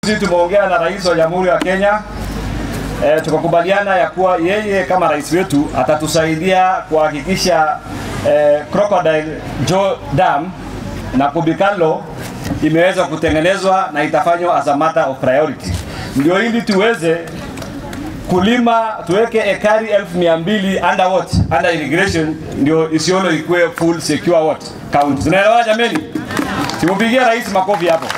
Sisi tumeongea na rais wa Jamhuri ya Kenya e, tukakubaliana ya kuwa yeye kama rais wetu atatusaidia kuhakikisha e, Crocodile Joe Dam na Kubikalo imeweza kutengenezwa na itafanywa as a matter of priority, ndio ili tuweze kulima tuweke ekari elfu mia mbili under what under irrigation, ndio Isiolo ikuwe full secure what county. Tunaelewa jameni? Simupigie rais makofi hapo.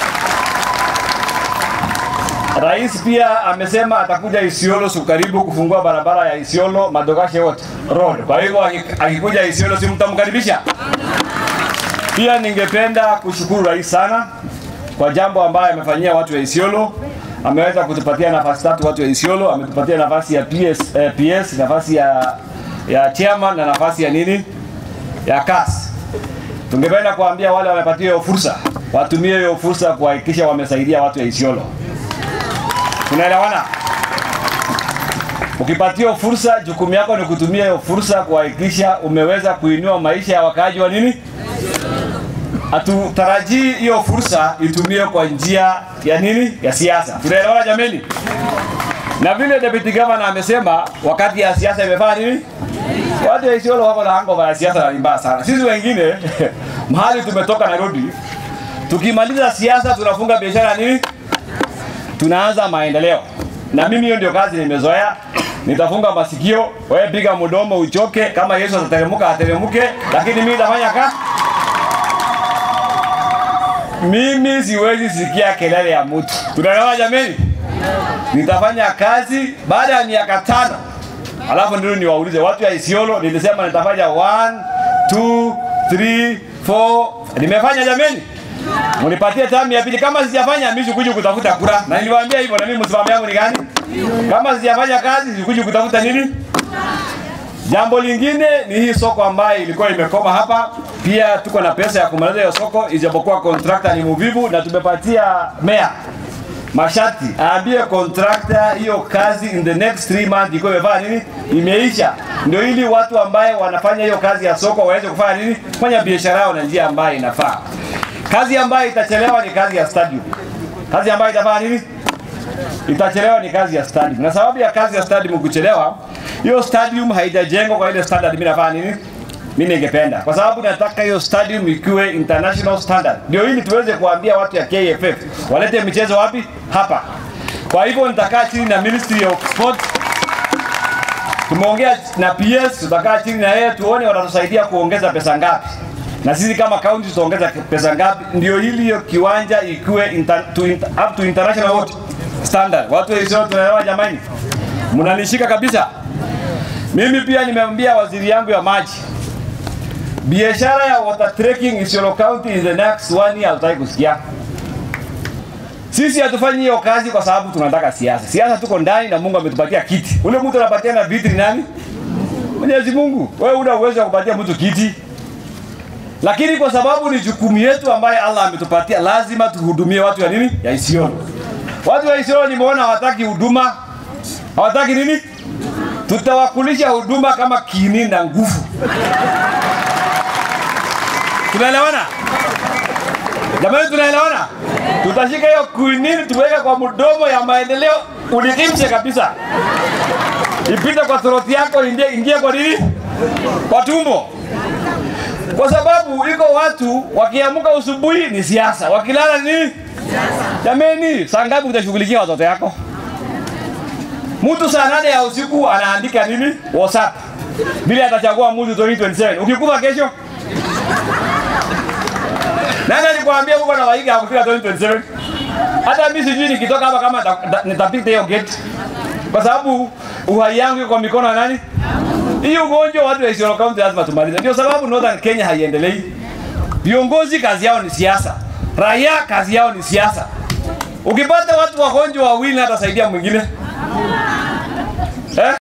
Rais pia amesema atakuja Isiolo siku karibu kufungua barabara ya Isiolo Madogashe what road. Kwa hivyo akikuja Isiolo si mtamkaribisha? Pia ningependa kushukuru rais sana kwa jambo ambayo amefanyia watu wa Isiolo. Ameweza kutupatia nafasi tatu watu wa Isiolo, ametupatia nafasi ya PS, eh, PS nafasi ya ya chairman na nafasi ya nini ya CAS. Tungependa kuambia wale wamepatiwa hiyo fursa watumie hiyo fursa kuhakikisha wamesaidia watu wa Isiolo. Tunaelewana? Ukipatiwa fursa, jukumu yako ni kutumia hiyo fursa kuhakikisha umeweza kuinua maisha ya wakaaji wa nini. Hatutarajii hiyo fursa itumie kwa njia ya nini, ya siasa. Tunaelewana jameni? Na vile deputy governor amesema, wakati ya siasa imefanya nini, watu wa Isiolo wako na hangover ya siasa na ni mbaya sana. Sisi wengine mahali tumetoka Nairobi, tukimaliza siasa tunafunga biashara nini tunaanza maendeleo. Na mimi hiyo ndio kazi nimezoea. Nitafunga masikio, wewe piga mdomo uchoke. Kama Yesu atateremka ateremke, lakini mimi nitafanya ka mimi siwezi sikia kelele ya mtu. Tunaelewa jameni? Nitafanya kazi baada ya miaka tano, alafu ndio niwaulize watu ya Isiolo. Nilisema nitafanya 1 2 3 4 nimefanya jameni? Munipatie tamu ya pili. Kama sijafanya mimi sikuji kutafuta kura, na niliwaambia hivyo, na mimi msimamo yangu ni gani? Kama sijafanya kazi sikuji kutafuta nini. Jambo lingine ni hii soko ambayo ilikuwa imekoma hapa. Pia tuko na pesa ya kumaliza hiyo soko, ijapokuwa contractor ni mvivu, na tumepatia mayor masharti aambie contractor hiyo kazi in the next 3 months iko imefanya nini, imeisha, ndio ili watu ambaye wanafanya hiyo kazi ya soko waweze kufanya nini, kufanya biashara yao na njia ambayo inafaa. Kazi ambayo itachelewa ni kazi ya stadium. Kazi ambayo itafanya nini? Itachelewa ni kazi ya stadium. Na sababu ya kazi ya stadium kuchelewa, hiyo stadium haijajengwa kwa ile standard mimi nafanya nini? Mimi ningependa. Kwa sababu nataka hiyo stadium ikiwe international standard. Ndio ili tuweze kuambia watu ya KFF walete michezo wapi? Hapa. Kwa hivyo nitakaa chini na Ministry of Sport Tumeongea na PS, tutakaa chini na yeye tuone watatusaidia kuongeza pesa ngapi na sisi kama county tutaongeza pesa ngapi, ndio ili hiyo kiwanja ikiwe inter, to inter, up to international what standard. Watu wa Isiolo tunaelewa jamani, mnanishika kabisa. Mimi pia nimeambia waziri yangu ya maji, biashara ya water trekking Isiolo County in the next one year hatutaki kusikia. Sisi hatufanyi hiyo kazi kwa sababu tunataka siasa. Siasa tuko ndani na Mungu ametupatia kiti. Ule mtu anapatia na viti ni nani? Mwenyezi Mungu. Wewe una uwezo wa kupatia mtu kiti lakini kwa sababu ni jukumu yetu ambaye Allah ametupatia, lazima tuhudumie watu ya nini, ya Isiolo. Watu wa Isiolo nimeona hawataki huduma, hawataki nini, tutawakulisha huduma kama kini na nguvu. Tunaelewana jamani? Tunaelewana? Tutashika hiyo kuinini tuweke kwa mdomo ya maendeleo, ulikimche kabisa, ipite kwa throat yako, ingie, ingie kwa nini, kwa tumbo kwa sababu iko watu wakiamka usubuhi ni siasa, wakilala ni jameni. Saa ngapi utashughulikia watoto yako? Mtu saa nane ya usiku anaandika nini WhatsApp vile atachagua mtu 2027 ukikufa kesho. Nani alikwambia uko na waiga kufika 2027? Hata mimi sijui nikitoka hapa kama nitapita hiyo gate, kwa sababu uhai yangu iko kwa mikono ya nani? Hii ugonjwa watu wa Isiolo County lazima tumalize. Ndio sababu Northern Kenya haiendelei. Viongozi kazi yao ni siasa, raia kazi yao ni siasa. Ukipata watu wagonjwa wawili, hata saidia mwingine.